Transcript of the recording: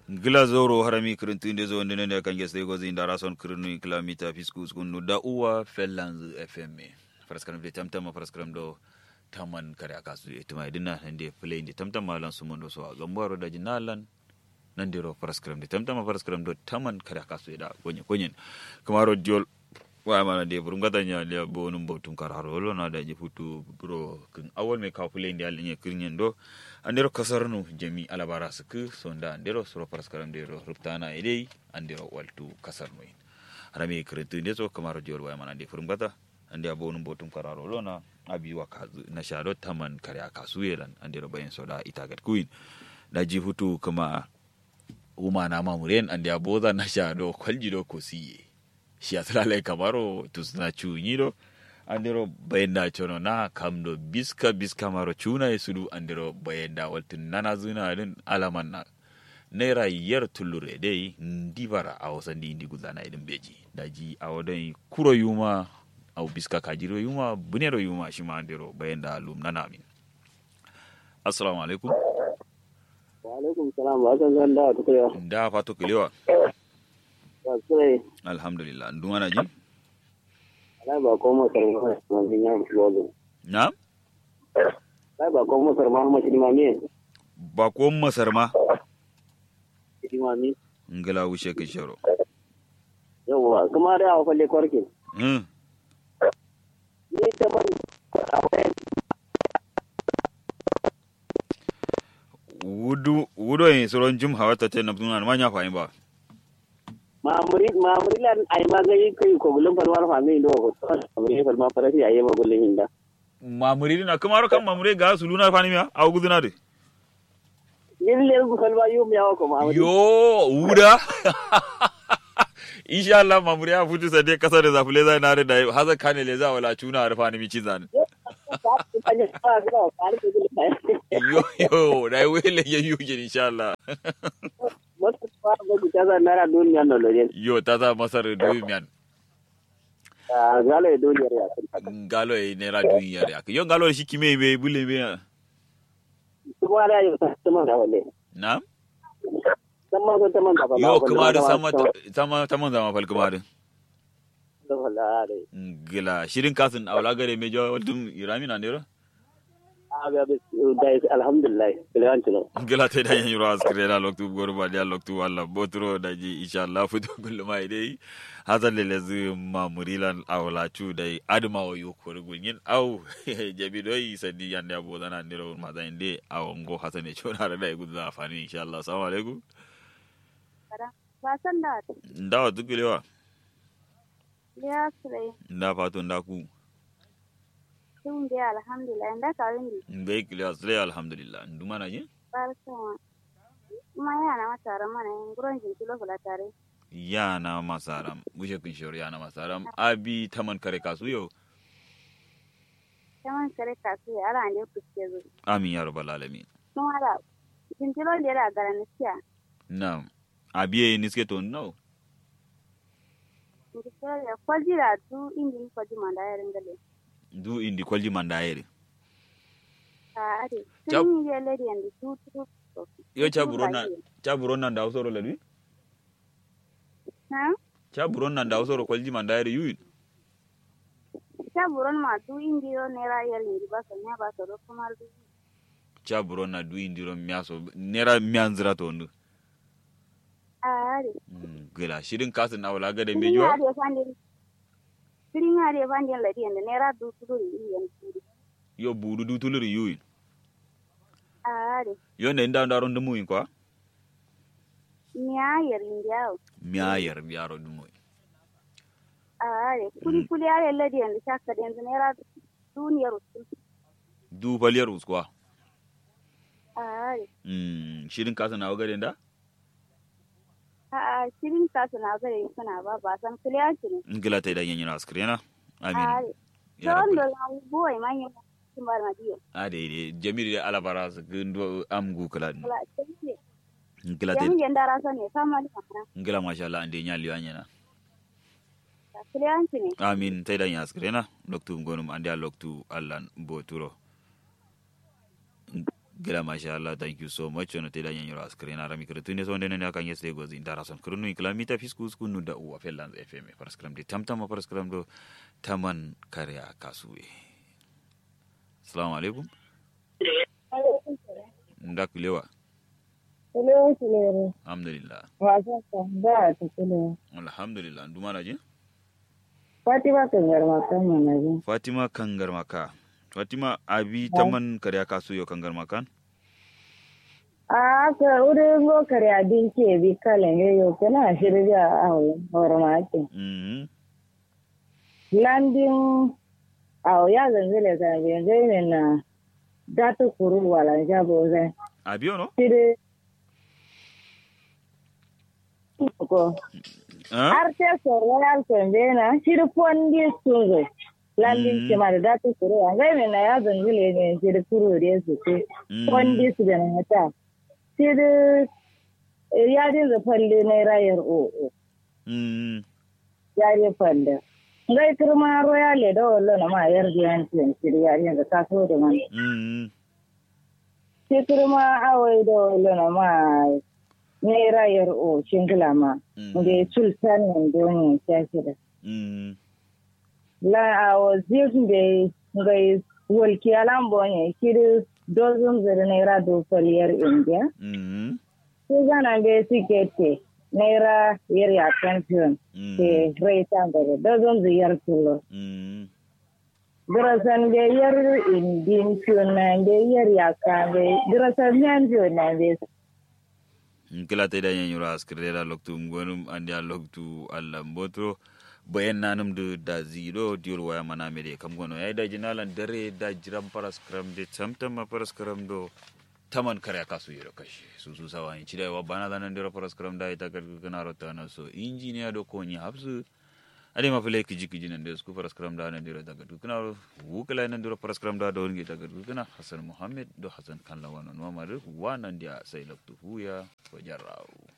gila zoro harami kirintunde zo ndene ne kange stay gozi indara son kirinu kilomita fiskus kunu da uwa fellanz fm faraskaram de tamtama faraskaram do taman kare akasu itima idina nande play ndi tamtama lan sumondo so gambaro da jinalan nande ro faraskaram de tamtama faraskaram do taman kare akasu da gonye gonyen kamaro diol wa mana de burum gata nya le bo num bo tum kar haro lo na da ji futu bro kin awol me ka play ndi alnya kirnyen do andero kasarnu jami alabara suku sonda andero suro paraskaram dero ruptana idei andero waltu kasarnu in harami kretu nde so kamaro diol wa mana de burum gata ande abo num bo tum kararo lo na abi wa kazu na shado taman kare akasu yelan andero bayin soda itagat kuin da ji futu kuma uma na mamuren ande aboza na shado kwaljido ko siye shi asalale kamaro tusna chunyiro andiro bayenda chono na kamdo biska biska maro chuna e sudu andiro bayenda waltin nana zuna din alaman na naira yar tullure dai ndibara a wasan di indi gudana idin beji daji a wadan kuro yuma au biska kajiro yuma bunero yuma shi ma andiro bayenda lum nana min assalamu alaikum wa alaikum salam ba san zan da tukuriya da fato kilewa ba sai alhamdulillah nduma ji ala ba ko mo sar ma ma bin ya bolo na ala ba ko mo sar ma ma shi ma ne ba ko masar ma shi ma ne ngala wuce ka sharo yawa kuma da awa falle kwarke hmm ni ta ban wudu wudo yin soron jum hawata te na tuna ma nya fa ba mamuri mamuri lan ai ma ga yi kai ko bulun farwar fa mai do ko mamuri fal ma farafi ayi ma gullun hinda mamuri na kamaro kan mamuri ga su luna fani miya a guduna de yin le bu fal ba yum yawa ko mamuri yo wuda insha Allah mamuri ya futu sade kasa da zafule zai na da haza kane le za wala tuna da fani mi cizan yo yo da wele ya yuje insha Allah wasu ba ga ku ta zan nara duniya no lojen yo ta za masar duyi miyan galo duniyar ya ngalo e nera duyi yare ak yo ngalo shi kime be bule be kuma da yau ta man da walle na sama ko ta man da yo kuma da sama sama sama zama fal kuma da da wallahi gila shirin kasin awla gare me jo wadum irami na ndero aga be dai alhamdulillah bilan tuno gila te da yin ras krela loktu gor ba dia loktu walla botro da ji insha Allah futo kullu mai dai hazan le lezu ma murilan awla chu dai adma o yukor gunyin aw jabi doi sadi yande abo dana ndero ma da inde awongo hasane chona da dai gudu afani insha Allah assalamu alaikum ba san da ndawa tukulewa ya sire nda fatu nda ku sun da alhamdulillah da ka rin mbe kilewa sile alhamdulillah nduma na je barka kuma yana mata mana yin gurin jin kilo kula tare yana masaram bushe kun shoro yana masaram abi taman kare kasu yau kaman kare ka su ya ala ne kuske zo amin ya rabbal alamin kuma da jin kilo da da garan siya na abiye niske to no jin kilo da kwaji da du indi ni kwaji manda ya ringale du indi kwalji mandayere a ade Jab- sun yi lady and du tu yo chaburona chaburona nda usoro ladwi na chaburona nda usoro kwalji mandayere yuyin ta buron ma du indi yo ne ra yel ni ba so nya ba so do kuma du chaburona du indiro miaso nera mianzira to ndu a ade gila shirin kasin awla gade Sirin mejo hade fandin sirin hade fandin lady and ne ra du tu du yen tu yo budu du tuluri yuyin a ade yo ne nda ndaro ndu muyin kwa nya yer indiao miayer biaro du muyin are kuli kuli are ladi yanzu shaka da yanzu naira duniyar su du faliyar uskwa are mm shirin kasin awla gade nda a a shirin kasu na gare suna ba ba san kuliyanci ne gila ta idan yanyina askrena amin are ya don rabbal da na buwai manyan sun bar madiyo ade de jamiri de alabara su gundo amgu kala kala ce ngila te yan yan dara sa ne kama da kamar ngila masha Allah ande nyali wanyana kuliyanci ne amin tay dan yaskrena loktu ngonum ande a loktu Allah boturo gila masha Allah thank you so much ono te da nyen yoro askre na rami kre tune so ndene ne kan yeste gozi ndara son krunu ikla mita fiskus kunu da uwa fellanz fm paraskram de tamtama paraskram do taman kare akasuwe assalamu alaikum ndakulewa Kulewa kulere. alhamdulillah Wasa ka ba ta kulewa. alhamdulillah ndumana je Fatima kan garma kan mana ji. fatima kangar maka fatima abi taman kare akasuwe kangar makan A ka ure go kare abin ke bi kalen ye yo kana shirya a horma ke. mhm Landing a ya zanzile ka bi zai na datu kuru wala jabo zai. abi ono Shiri ko ah arte so royal sembena shiri fondi sunzo. Landing Mm. ke ma da datu kuru a zai na ya zanzile ne shiri kuru da su ce. wanda su da mata sai da yare da falle na rayar o'o mhm yare falle ngai kirma royal da wallo na ma yar da yan tiyan shi yare da ta so da man mhm sai kirma awai da wallo na ma ne rayar o shingila ma Mm. da sultan nan doni ya shi da mhm la awo zin da ngai walki alambo ne kiri dozin zira naira do faliyar india mhm sai zana bai sikete naira yar ya champion mhm ke raita daga dozon ziyar tulo mhm dirasan bai yar indin tuna bai yar ya ka bai dirasan yan biyo na bai kila ta da yan yura askire da loktu ngonum andi a loktu allah mbotro bayan nanum da da zero diol waya mana mere kam gono yayi da jinalan dare da jiran paras kram de tamtam ma paras kram do taman kare kasu yero kashi su su sawa in chida wa bana danan dira paras kram da ita kar kana rota na so engineer do ko ni habsu ade ma fele kiji kiji nan da su paras kram da nan dira daga dukuna wukala nan dira paras kram da da wonge daga dukuna hasan muhammad do hasan kan lawan no ma wa nan dia sai loktu huya wajarau